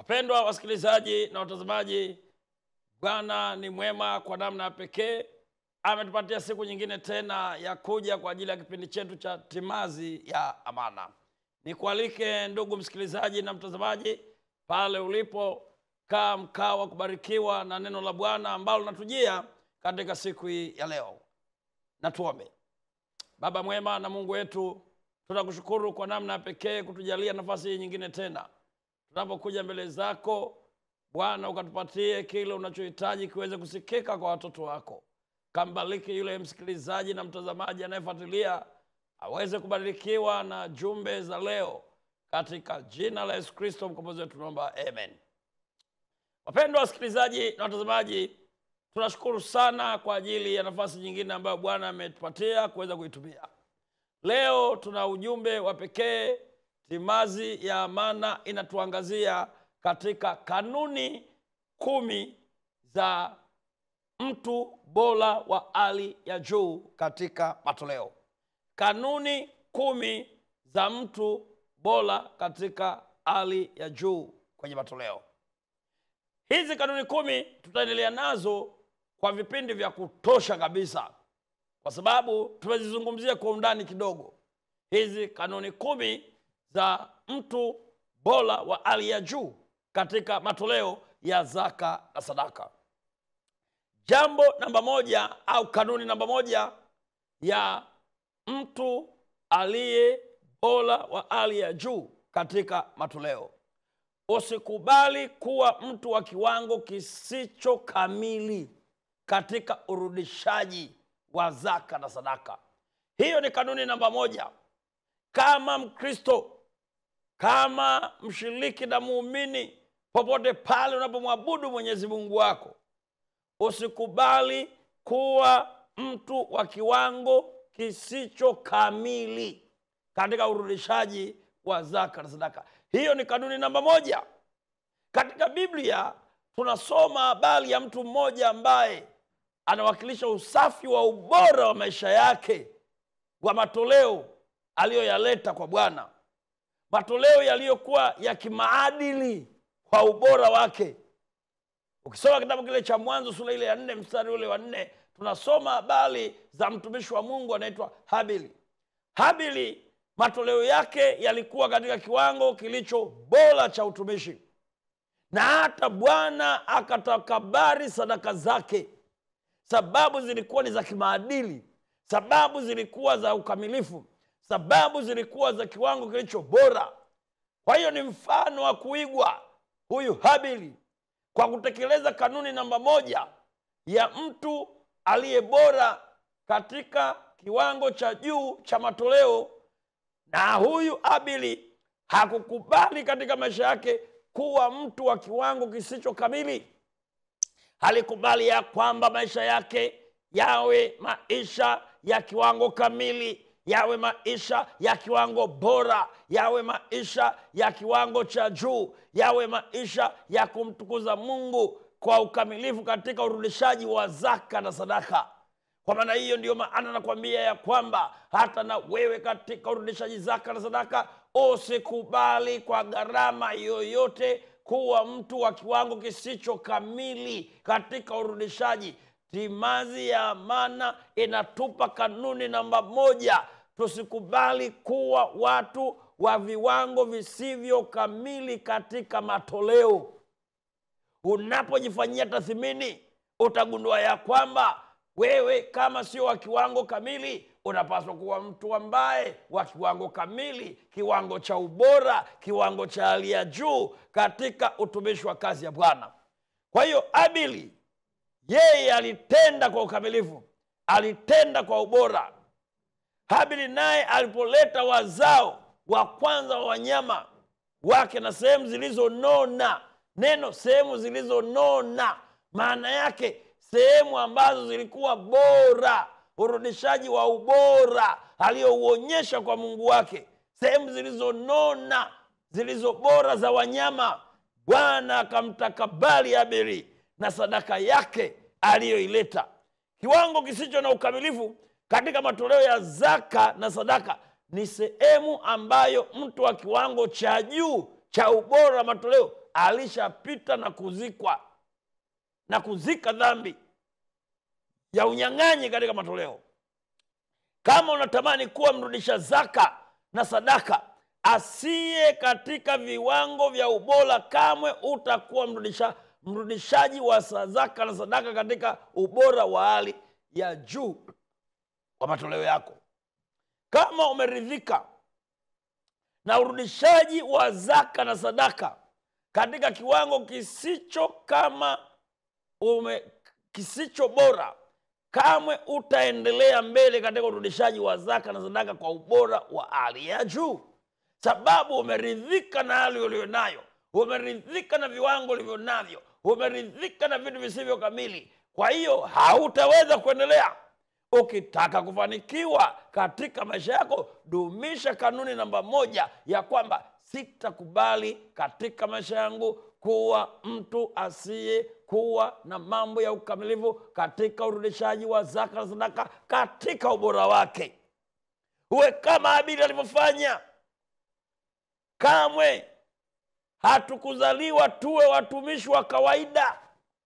wapendwa wasikilizaji na watazamaji bwana ni mwema kwa namna ya pekee ametupatia siku nyingine tena ya kuja kwa ajili ya kipindi chetu cha timazi ya amana nikualike ndugu msikilizaji na mtazamaji pale ulipo kaa mkaa wa kubarikiwa na neno la bwana ambalo linatujia katika siku hii ya leo na tuombe baba mwema na mungu wetu tunakushukuru kwa namna ya pekee kutujalia nafasi hii nyingine tena tunapokuja mbele zako bwana ukatupatie kile unachohitaji kiweze kusikika kwa watoto wako kambariki yule msikilizaji na mtazamaji anayefuatilia aweze kubarikiwa na jumbe za leo katika jina la yesu kristo mkombozi wetu tunaomba amen wapendwa wasikilizaji na watazamaji tunashukuru sana kwa ajili ya nafasi nyingine ambayo bwana ametupatia kuweza kuitumia leo tuna ujumbe wa pekee timazi ya amana inatuangazia katika kanuni kumi za mtu bora wa hali ya juu katika matoleo kanuni kumi za mtu bora katika hali ya juu kwenye matoleo hizi kanuni kumi tutaendelea nazo kwa vipindi vya kutosha kabisa kwa sababu tumezizungumzia kwa undani kidogo hizi kanuni kumi za mtu bora wa hali ya juu katika matoleo ya zaka na sadaka jambo namba moja au kanuni namba moja ya mtu aliye bora wa hali ya juu katika matoleo usikubali kuwa mtu wa kiwango kisicho kamili katika urudishaji wa zaka na sadaka hiyo ni kanuni namba moja kama mkristo kama mshiriki na muumini popote pale unapomwabudu mwenyezi mungu wako usikubali kuwa mtu wa kiwango kisicho kamili katika urudishaji wa zaka na sadaka hiyo ni kanuni namba moja katika biblia tunasoma habari ya mtu mmoja ambaye anawakilisha usafi wa ubora wa maisha yake wa matoleo aliyoyaleta kwa bwana matoleo yaliyokuwa ya kimaadili kwa ubora wake ukisoma kitabu kile cha mwanzo sura ile ya nne mstari ule wa nne tunasoma habari za mtumishi wa mungu anaitwa habili habili matoleo yake yalikuwa katika kiwango kilicho bora cha utumishi na hata bwana akatakabari sadaka zake sababu zilikuwa ni za kimaadili sababu zilikuwa za ukamilifu sababu zilikuwa za kiwango kilicho bora kwa hiyo ni mfano wa kuigwa huyu habili kwa kutekeleza kanuni namba moja ya mtu aliye bora katika kiwango cha juu cha matoleo na huyu abili hakukubali katika maisha yake kuwa mtu wa kiwango kisicho kamili halikubali ya kwamba maisha yake yawe maisha ya kiwango kamili yawe maisha ya kiwango bora yawe maisha ya kiwango cha juu yawe maisha ya kumtukuza mungu kwa ukamilifu katika urudishaji wa zaka na sadaka kwa maana hiyo ndiyo maana nakwambia ya kwamba hata na wewe katika urudishaji zaka na sadaka usikubali kwa gharama yoyote kuwa mtu wa kiwango kisicho kamili katika urudishaji timazi ya amana inatupa kanuni namba moja tusikubali kuwa watu wa viwango visivyo kamili katika matoleo unapojifanyia tathmini utagundua ya kwamba wewe kama sio wa kiwango kamili unapaswa kuwa mtu ambaye wa kiwango kamili kiwango cha ubora kiwango cha hali ya juu katika utumishi wa kazi ya bwana kwa hiyo abili yeye alitenda kwa ukamilifu alitenda kwa ubora habili naye alipoleta wazao wa kwanza wa wanyama wake na sehemu zilizonona neno sehemu zilizonona maana yake sehemu ambazo zilikuwa bora urudishaji wa ubora aliyouonyesha kwa mungu wake sehemu zilizonona zilizo bora za wanyama bwana akamtakabali abiri na sadaka yake aliyoileta kiwango kisicho na ukamilifu katika matoleo ya zaka na sadaka ni sehemu ambayo mtu wa kiwango cha juu cha ubora wa matoleo alishapita na kuzikwa na kuzika dhambi ya unyang'anyi katika matoleo kama unatamani kuwa mrudisha zaka na sadaka asiye katika viwango vya ubora kamwe utakuwa mrudisha, mrudishaji wa sa- zaka na sadaka katika ubora wa hali ya juu wa matoleo yako kama umeridhika na urudishaji wa zaka na sadaka katika kiwango kisicho kama ume, kisicho bora kamwe utaendelea mbele katika urudishaji wa zaka na sadaka kwa ubora wa hali ya juu sababu umeridhika na hali ulionayo umeridhika na viwango ulivyo navyo umeridhika na vitu visivyo kamili kwa hiyo hautaweza kuendelea ukitaka kufanikiwa katika maisha yako dumisha kanuni namba moja ya kwamba sitakubali katika maisha yangu kuwa mtu asiye kuwa na mambo ya ukamilifu katika urudishaji wa zaka na sadaka katika ubora wake uwe kama abili alivyofanya kamwe hatukuzaliwa tuwe watumishi wa kawaida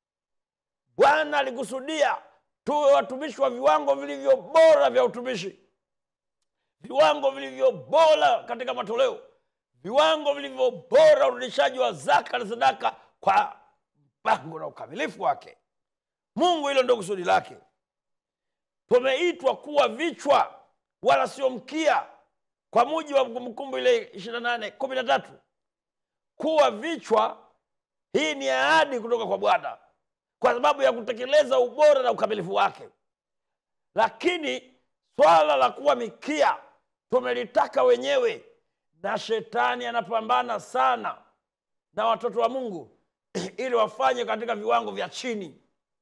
bwana alikusudia tuwe watumishi wa viwango vilivyo bora vya utumishi viwango vilivyo bora katika matoleo viwango vilivyo bora urudishaji wa zaka na sadaka kwa mpango na ukamilifu wake mungu hilo ndio kusudi lake tumeitwa kuwa vichwa wala sio mkia kwa muji wa kumbukumbu ile 28 13 kuwa vichwa hii ni ahadi kutoka kwa bwana kwa sababu ya kutekeleza ubora na ukamilifu wake lakini swala la kuwa mikia tumelitaka wenyewe na shetani anapambana sana na watoto wa mungu ili wafanye katika viwango vya chini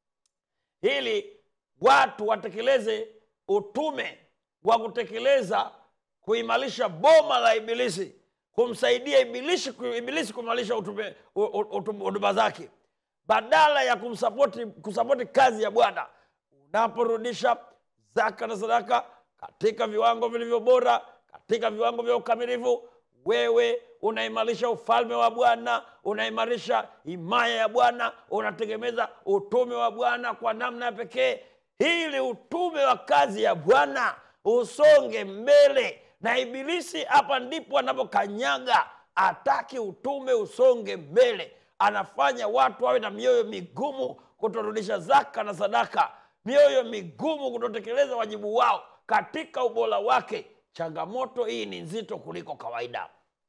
ili watu watekeleze utume wa kutekeleza kuimarisha boma la ibilisi kumsaidia ibilisi, ibilisi kuimarisha utume- u- u- utu- huduma zake badala ya kumsapoti kusapoti kazi ya bwana unaporudisha zaka na sadaka katika viwango vilivyo bora katika viwango vya ukamilifu wewe unaimarisha ufalme wa bwana unaimarisha himaya ya bwana unategemeza utume wa bwana kwa namna ya pekee ili utume wa kazi ya bwana usonge mbele na ibilisi hapa ndipo anapokanyaga ataki utume usonge mbele anafanya watu wawe na mioyo migumu kutorudisha zaka na sadaka mioyo migumu kutotekeleza wajibu wao katika ubora wake changamoto hii ni nzito kuliko kawaida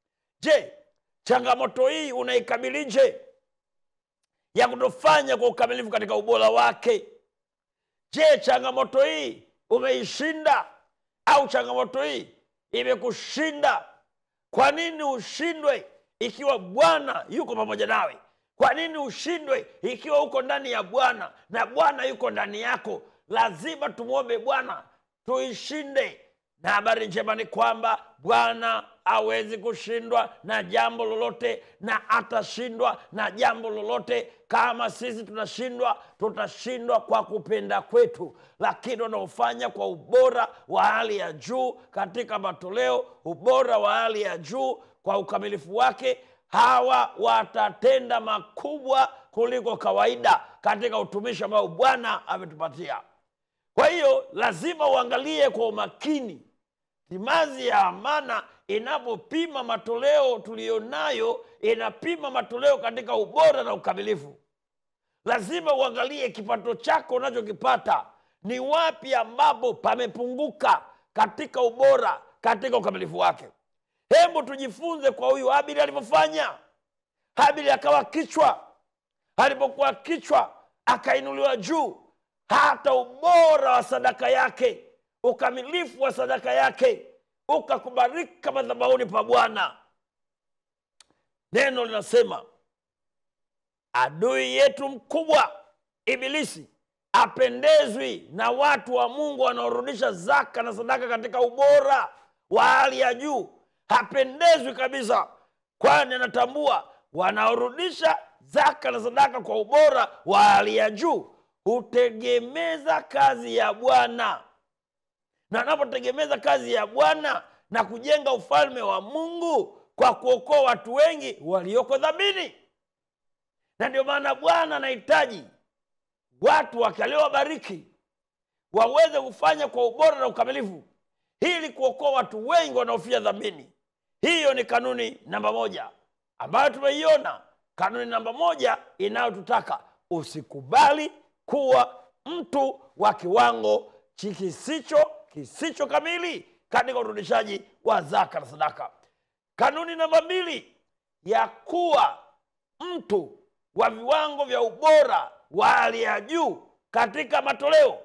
je changamoto hii unaikabilije ya kutofanya kwa ukamilifu katika ubora wake je changamoto hii umeishinda au changamoto hii imekushinda kwa nini ushindwe ikiwa bwana yuko pamoja nawe kwa nini ushindwe ikiwa uko ndani ya bwana na bwana yuko ndani yako lazima tumwombe bwana tuishinde na habari njema ni kwamba bwana hawezi kushindwa na jambo lolote na atashindwa na jambo lolote kama sisi tunashindwa tutashindwa kwa kupenda kwetu lakini wanaofanya kwa ubora wa hali ya juu katika matoleo ubora wa hali ya juu kwa ukamilifu wake hawa watatenda makubwa kuliko kawaida katika utumishi ambao bwana ametupatia kwa hiyo lazima uangalie kwa umakini timazi ya amana inapopima matoleo tuliyonayo inapima matoleo katika ubora na ukamilifu lazima uangalie kipato chako unachokipata ni wapi ambapo pamepunguka katika ubora katika ukamilifu wake hebu tujifunze kwa huyu habili alivyofanya habili akawa kichwa alipokuwa kichwa akainuliwa juu hata ubora wa sadaka yake ukamilifu wa sadaka yake ukakubalika madhabahuni pa bwana neno linasema adui yetu mkubwa ibilisi apendezwi na watu wa mungu wanaorudisha zaka na sadaka katika ubora wa hali ya juu hapendezwi kabisa kwani anatambua wanaorudisha zaka na sadaka kwa ubora wa hali ya juu hutegemeza kazi ya bwana na anapotegemeza kazi ya bwana na kujenga ufalme wa mungu kwa kuokoa watu wengi walioko dhamini na ndio maana bwana anahitaji watu wake aliowabariki waweze kufanya kwa ubora na ukamilifu ili kuokoa watu wengi wanaofia dhambini hiyo ni kanuni namba moja ambayo tumeiona kanuni namba moja inayotutaka usikubali kuwa mtu wa kiwango chi- kisicho kisicho kamili katika urudishaji wa zaka na sadaka kanuni namba mbili ya kuwa mtu wa viwango vya ubora wa hali ya juu katika matoleo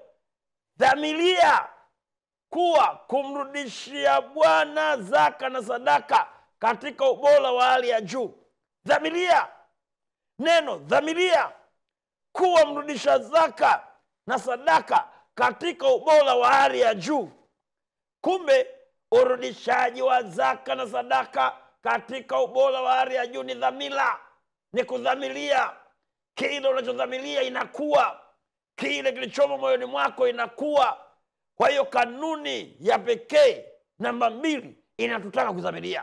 dhamiria kuwa kumrudishia bwana zaka na sadaka katika ubora wa hali ya juu dhamiria neno dhamiria kuwa mrudisha zaka na sadaka katika ubora wa hali ya juu kumbe urudishaji wa zaka na sadaka katika ubora wa hali ya juu ni dhamira ni kudhamiria kile unachodhamiria inakuwa kile kilichomo moyoni mwako inakuwa kwa hiyo kanuni ya pekee namba mbili inatutaka kudhamiria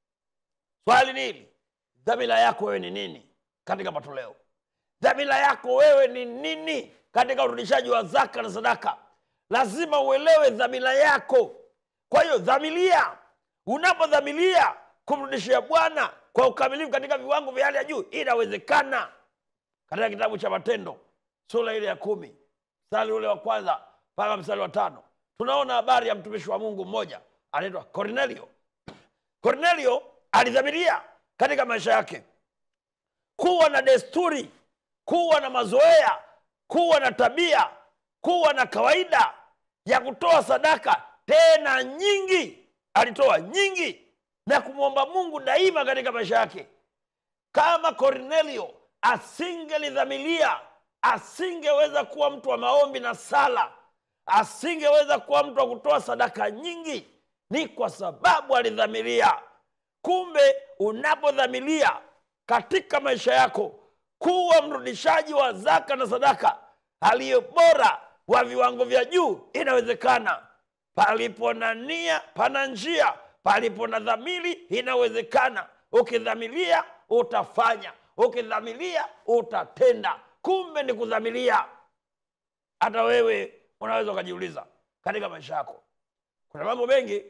swali ni hili dhamira yako wewe ni nini katika matoleo dhamira yako wewe ni nini katika urudishaji wa zaka na sadaka lazima uelewe dhamira yako kwa hiyo dhamiria unapodhamiria kumrudishia bwana kwa ukamilifu katika viwango vya hali ya juu inawezekana katika kitabu cha matendo sura ile ya kumi mstari ule wa kwanza mpaka mstari wa tano tunaona habari ya mtumishi wa mungu mmoja anaitwa kornelio kornelio alidhamiria katika maisha yake kuwa na desturi kuwa na mazoea kuwa na tabia kuwa na kawaida ya kutoa sadaka tena nyingi alitoa nyingi na kumwomba mungu daima katika maisha yake kama kornelio asingelidhamilia asingeweza kuwa mtu wa maombi na sala asingeweza kuwa mtu wa kutoa sadaka nyingi ni kwa sababu alidhamiria kumbe unapodhamiria katika maisha yako kuwa mrudishaji wa zaka na sadaka aliye bora wa viwango vya juu inawezekana palipo na nia pana njia palipo na dhamiri inawezekana ukidhamiria utafanya ukidhamiria utatenda kumbe ni kudhamiria hata wewe unaweza ukajiuliza katika maisha yako kuna mambo mengi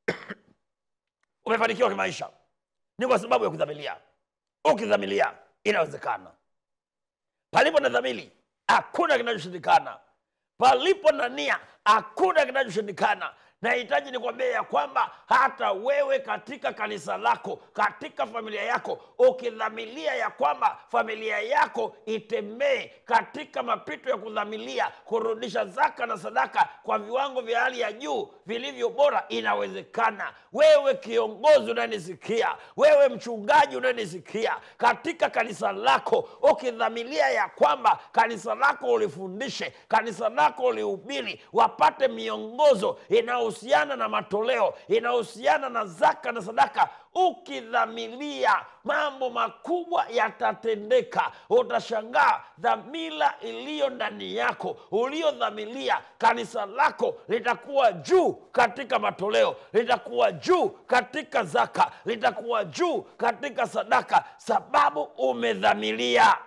umefanikiwa kimaisha ni kwa sababu ya kudhamiria ukidhamiria inawezekana palipo na dhamiri hakuna kinachoshindikana palipo na nia hakuna kinachoshindikana nahitaji nikwambia ya kwamba hata wewe katika kanisa lako katika familia yako ukidhamilia ya kwamba familia yako itembee katika mapito ya kudhamilia kurudisha zaka na sadaka kwa viwango vya hali ya juu vilivyo bora inawezekana wewe kiongozi unanisikia wewe mchungaji unanisikia katika kanisa lako ukidhamilia ya kwamba kanisa lako ulifundishe kanisa lako ulihubiri wapate miongozo inayohusiana na matoleo inayohusiana na zaka na sadaka ukidhamilia mambo makubwa yatatendeka utashangaa dhamira iliyo ndani yako uliodhamilia kanisa lako litakuwa juu katika matoleo litakuwa juu katika zaka litakuwa juu katika sadaka sababu umedhamilia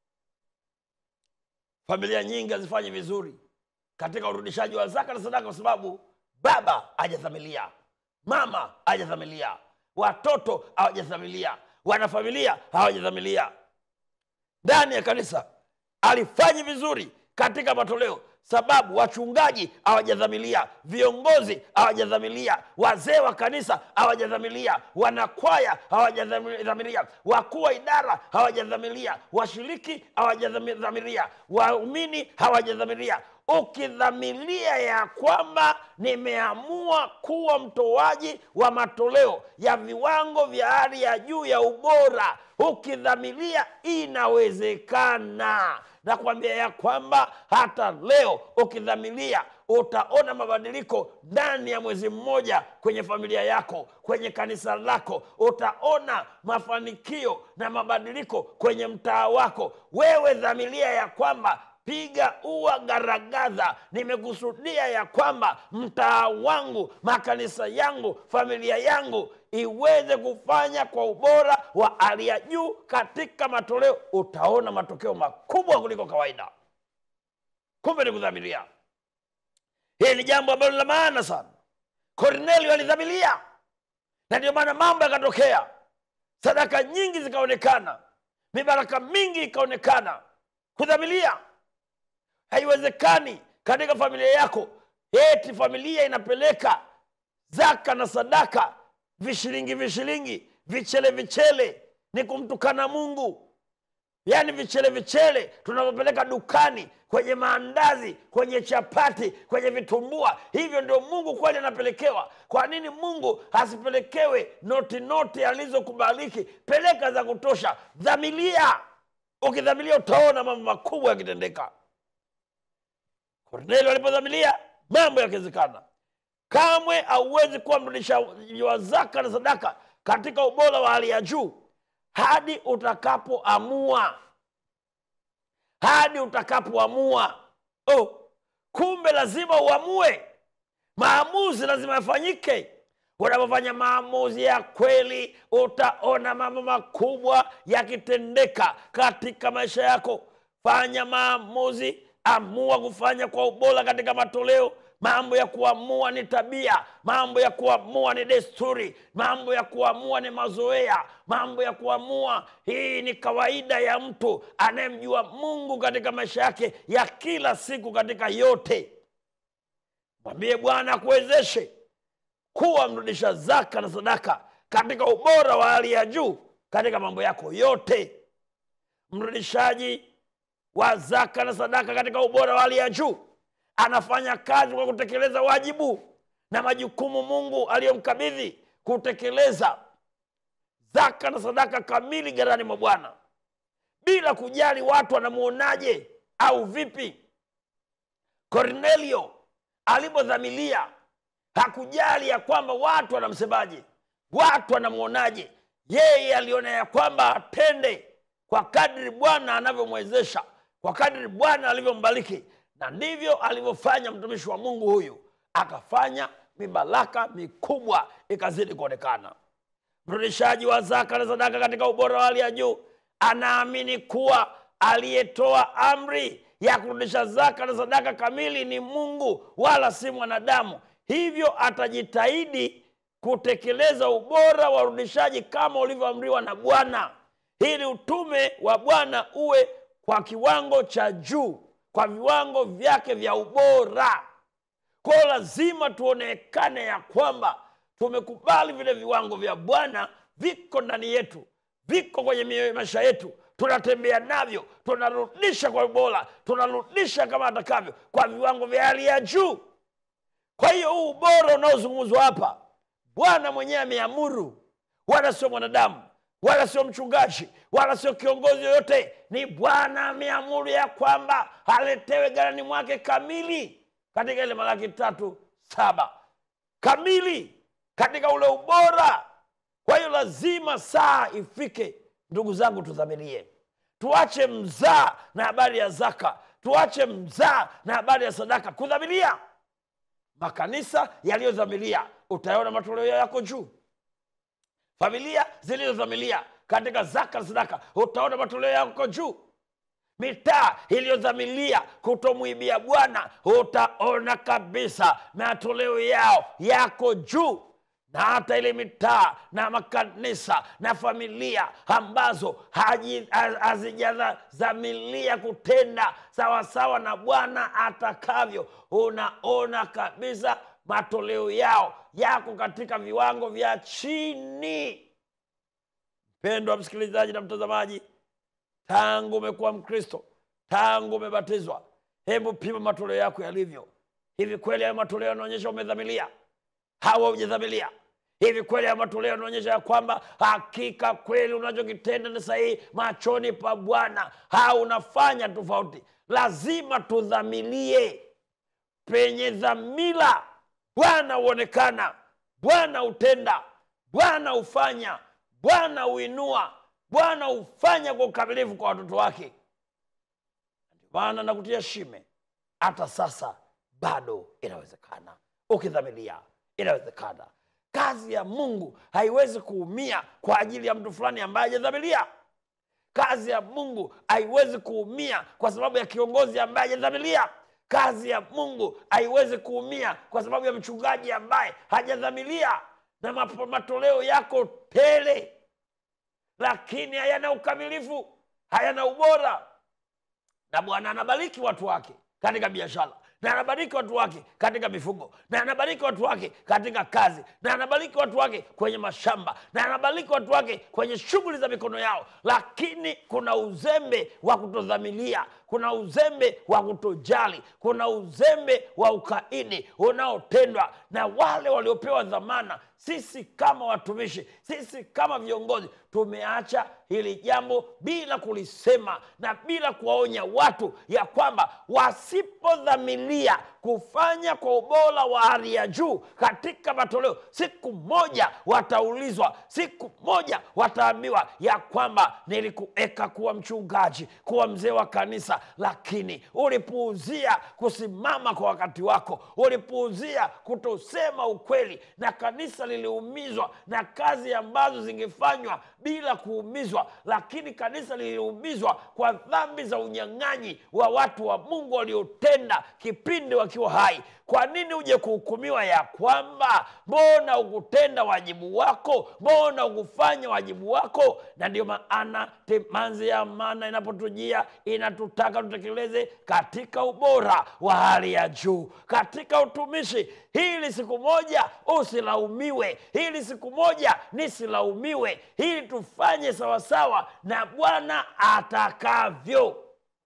familia nyingi hazifanyi vizuri katika urudishaji wa zaka na sadaka kwa sababu baba hajadhamilia mama hajadhamilia watoto hawajadhamilia wanafamilia hawajadhamilia ndani ya kanisa alifanyi vizuri katika matoleo sababu wachungaji hawajadhamilia viongozi hawajadhamilia wazee wa kanisa hawajadhamilia wanakwaya hawajadhamilia wakuu wa idara hawajadhamilia washiriki hawajadhamilia waumini hawajadhamilia ukidhamilia ya kwamba nimeamua kuwa mtoaji wa matoleo ya viwango vya hali ya juu ya ubora ukidhamilia inawezekana na kuambia ya kwamba hata leo ukidhamilia utaona mabadiliko ndani ya mwezi mmoja kwenye familia yako kwenye kanisa lako utaona mafanikio na mabadiliko kwenye mtaa wako wewe dhamilia ya kwamba piga ua garagaza nimekusudia ya kwamba mtaa wangu makanisa yangu familia yangu iweze kufanya kwa ubora wa hali ya juu katika matoleo utaona matokeo makubwa kuliko kawaida kumbe ni kudhamiria hili ni jambo ambalo la maana sana kornelio alidhamilia na ndio maana mambo yakatokea sadaka nyingi zikaonekana mibaraka mingi ikaonekana kudhamilia haiwezekani katika familia yako eti familia inapeleka zaka na sadaka vishilingi vishilingi vichele vichele ni kumtukana mungu yaani vichele vichele tunavyopeleka dukani kwenye maandazi kwenye chapati kwenye vitumbua hivyo ndio mungu kweli anapelekewa kwa nini mungu asipelekewe noti noti alizokubaliki peleka za kutosha dhamilia ukidhamilia utaona mambo makubwa yakitendeka kornelio alipodhamilia mambo yakiwezekana kamwe hauwezi kuwa mrudishaji wa zaka na sadaka katika ubora wa hali ya juu hadi utakapoamua hadi utakapoamua oh, kumbe lazima uamue maamuzi lazima yafanyike unapofanya maamuzi ya kweli utaona mambo makubwa yakitendeka katika maisha yako fanya maamuzi amua kufanya kwa ubora katika matoleo mambo ya kuamua ni tabia mambo ya kuamua ni desturi mambo ya kuamua ni mazoea mambo ya kuamua hii ni kawaida ya mtu anayemjua mungu katika maisha yake ya kila siku katika yote mwambie bwana akuwezeshe kuwa mrudisha zaka na sadaka katika ubora wa hali ya juu katika mambo yako yote mrudishaji wa zaka na sadaka katika ubora wa hali ya juu anafanya kazi kwa kutekeleza wajibu na majukumu mungu aliyomkabidhi kutekeleza zaka na sadaka kamili gharani mwa bwana bila kujali watu wanamwonaje au vipi kornelio alipodhamilia hakujali ya kwamba watu wanamsemaje watu wanamwonaje yeye aliona ya kwamba atende kwa kadri bwana anavyomwezesha kwa kadri bwana alivyombariki na ndivyo alivyofanya mtumishi wa mungu huyu akafanya mibaraka mikubwa ikazidi kuonekana mrudishaji wa zaka na sadaka katika ubora wa hali ya juu anaamini kuwa aliyetoa amri ya kurudisha zaka na sadaka kamili ni mungu wala si mwanadamu hivyo atajitahidi kutekeleza ubora wa urudishaji kama ulivyoamriwa na bwana ili utume wa bwana uwe kwa kiwango cha juu kwa viwango vyake vya ubora kwao lazima tuonekane ya kwamba tumekubali vile viwango vya bwana viko ndani yetu viko kwenye mioyo maisha yetu tunatembea navyo tunarudisha kwa ubora tunarudisha kama atakavyo kwa viwango vya hali ya juu kwa hiyo huu ubora unaozungumzwa hapa bwana mwenyewe ameamuru wala sio mwanadamu wala sio mchungaji wala sio kiongozi yoyote ni bwana ameamuru ya kwamba aletewe garani mwake kamili katika ile malaki tatu saba kamili katika ule ubora kwa hiyo lazima saa ifike ndugu zangu tudhamirie tuache mzaa na habari ya zaka tuache mzaa na habari ya sadaka kudhamiria makanisa yaliyodhamiria utaona matoleo yako juu familia zilizodhamiria katika zaka na sadaka utaona matoleo yako juu mitaa iliyodhamilia kutomwibia bwana utaona kabisa matoleo yao yako juu na hata ile mitaa na makanisa na familia ambazo hazijadhamilia kutenda sawasawa na bwana atakavyo unaona kabisa matoleo yao yako katika viwango vya chini mpendwa msikilizaji na mtazamaji tangu umekuwa mkristo tangu umebatizwa hebu pima matoleo yako yalivyo hivi kweli hayo matoleo yanaonyesha umedhamilia hawa hujadhamilia hivi kweli hayo matoleo yanaonyesha ya kwamba hakika kweli unachokitenda ni sahihi machoni pa bwana ha unafanya tofauti lazima tudhamilie penye dhamira bwana huonekana bwana hutenda bwana hufanya bwana huinua bwana hufanya kwa ukamilifu kwa watoto wake ndio maana nakutia shime hata sasa bado inawezekana ukidhamiria inawezekana kazi ya mungu haiwezi kuumia kwa ajili ya mtu fulani ambaye hajadhamiria kazi ya mungu haiwezi kuumia kwa sababu ya kiongozi ambaye hajadhamiria kazi ya mungu haiwezi kuumia kwa sababu ya mchungaji ambaye hajadhamiria na mapo- matoleo yako tele lakini hayana ukamilifu hayana ubora na bwana anabariki watu wake katika biashara na anabariki watu wake katika mifugo na anabariki watu wake katika kazi na anabariki watu wake kwenye mashamba na anabariki watu wake kwenye shughuli za mikono yao lakini kuna uzembe wa kutodhamilia kuna uzembe wa kutojali kuna uzembe wa ukaidi unaotendwa na wale waliopewa dhamana sisi kama watumishi sisi kama viongozi tumeacha hili jambo bila kulisema na bila kuwaonya watu ya kwamba wasipodhamiria kufanya kwa ubora wa hali ya juu katika matoleo siku moja wataulizwa siku moja wataambiwa ya kwamba nilikuweka kuwa mchungaji kuwa mzee wa kanisa lakini ulipuuzia kusimama kwa wakati wako ulipuuzia kutosema ukweli na kanisa liliumizwa na kazi ambazo zingefanywa bila kuumizwa lakini kanisa liliumizwa kwa dhambi za unyang'anyi wa watu wa mungu waliotenda kipindi wakiwa hai kwa nini uje kuhukumiwa ya kwamba mbona ukutenda wajibu wako mbona ukufanya wajibu wako na ndio maana timanzi ya amana inapotujia inatutaka tutekeleze katika ubora wa hali ya juu katika utumishi hili siku moja usilaumiwe hili siku moja nisilaumiwe hili tufanye sawasawa na bwana atakavyo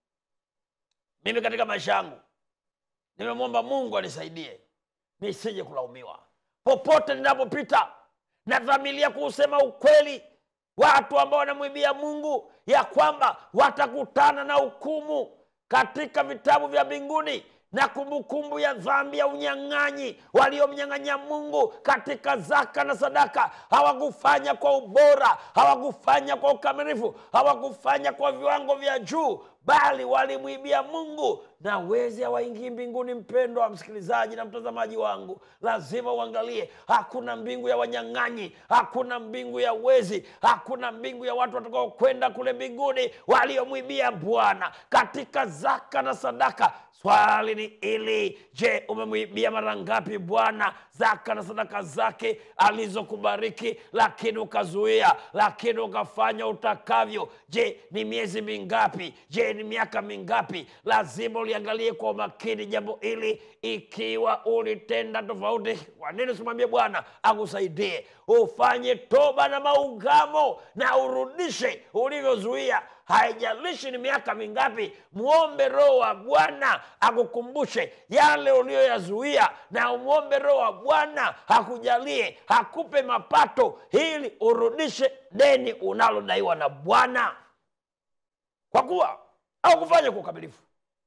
mimi katika maisha yangu nimemwomba mungu anisaidie nisije kulaumiwa popote ninapopita nadhamilia kuusema ukweli watu ambao wanamwibia mungu ya kwamba watakutana na hukumu katika vitabu vya mbinguni na kumbukumbu ya dhambi ya unyang'anyi waliomnyang'anya mungu katika zaka na sadaka hawakufanya kwa ubora hawakufanya kwa ukamilifu hawakufanya kwa viwango vya juu bali walimwibia mungu na wezi hawaingii mbinguni mpendwa wa msikilizaji na mtazamaji wangu lazima uangalie hakuna mbingu ya wanyang'anyi hakuna mbingu ya wezi hakuna mbingu ya watu watakaokwenda kule mbinguni waliomwibia bwana katika zaka na sadaka swali ni ili je umemwibia mara ngapi bwana zaka na sadaka zake alizokubariki lakini ukazuia lakini ukafanya utakavyo je ni miezi mingapi je ni miaka mingapi lazima uliangalie kwa umakini jambo hili ikiwa ulitenda tofauti kwa nini usimwambie bwana akusaidie ufanye toba na maungamo na urudishe ulivyozuia haijalishi ni miaka mingapi mwombe roho wa bwana akukumbushe yale uliyoyazuia na umwombe roho wa bwana hakujalie hakupe mapato ili urudishe deni unalodaiwa na bwana kwa kuwa au kufanya kwa ukamilifu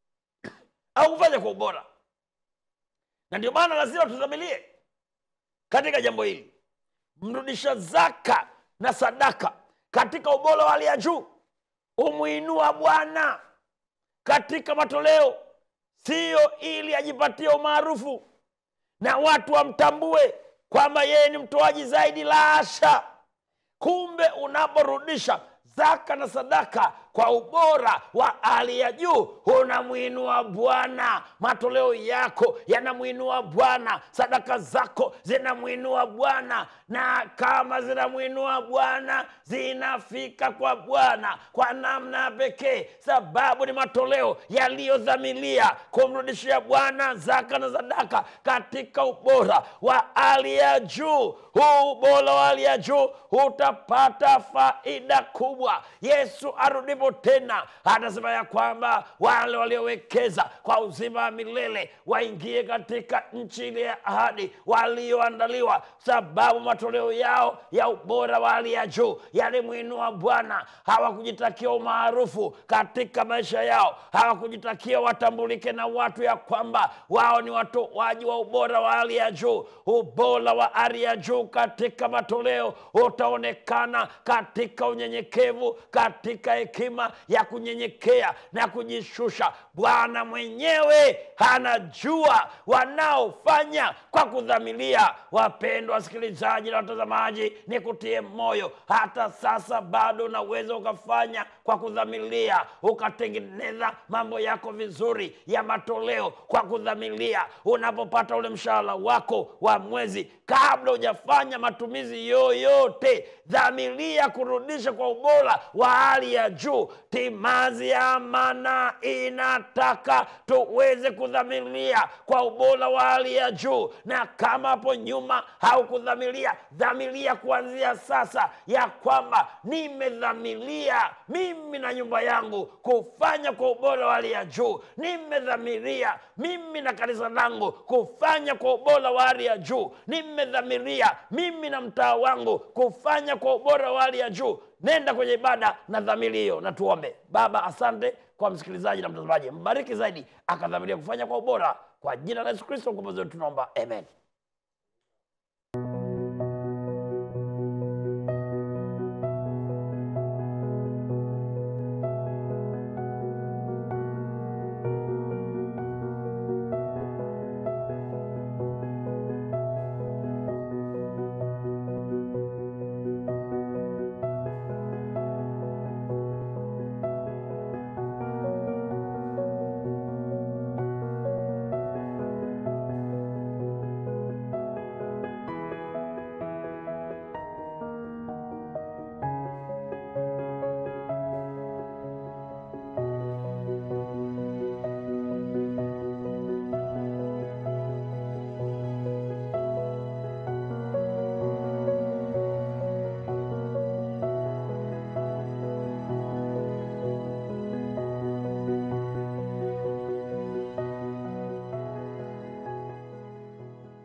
au kufanya kwa ubora na ndio maana lazima tudhamilie katika jambo hili mrudisha zaka na sadaka katika ubora wa hali ya juu umwinua bwana katika matoleo siyo ili ajipatie umaarufu na watu wamtambue kwamba yeye ni mtoaji zaidi la asha kumbe unaporudisha zaka na sadaka kwa ubora wa hali ya juu unamwinua bwana matoleo yako yanamwinua bwana sadaka zako zinamwinua bwana na kama zinamwinua bwana zinafika kwa bwana kwa namna ya pekee sababu ni matoleo yaliyodhamilia kumrudishia bwana zaka na sadaka katika ubora wa hali ya juu huu ubora wa hali ya juu utapata faida kubwa yesu arudipo tena anasema ya kwamba wale waliowekeza kwa uzima wa milele waingie katika nchi ile ya ahadi walioandaliwa sababu matoleo yao ya ubora wa hali ya juu yalimwinua bwana hawakujitakia umaarufu katika maisha yao hawakujitakia watambulike na watu ya kwamba wao ni watoaji wa ubora wa hali ya juu ubora wa hali ya juu katika matoleo utaonekana katika unyenyekevu katika hekima hekima ya kunyenyekea na kujishusha bwana mwenyewe anajua wanaofanya kwa kudhamiria wapendwa wasikilizaji na watazamaji ni kutie moyo hata sasa bado unaweza ukafanya kwa kudhamiria ukatengeneza mambo yako vizuri ya matoleo kwa kudhamiria unapopata ule mshahara wako wa mwezi kabla hujafanya matumizi yoyote dhamiria kurudisha kwa ubora wa hali ya juu timazi ya amana inataka tuweze kudhamiria kwa ubora wa hali ya juu na kama hapo nyuma haukudhamiria dhamiria kuanzia sasa ya kwamba nimedhamiria mimi na nyumba yangu kufanya kwa ubora wa hali ya juu nimedhamiria mimi na kanisa langu kufanya kwa ubora wa hali ya juu nimedhamiria mimi na mtaa wangu kufanya kwa ubora wa hali ya juu nenda kwenye ibada na dhamiri hiyo na tuombe baba asante kwa msikilizaji na mtazamaji mbariki zaidi akadhamiria kufanya kwa ubora kwa jina la yesu kristo mkombozi wetu tunaomba amen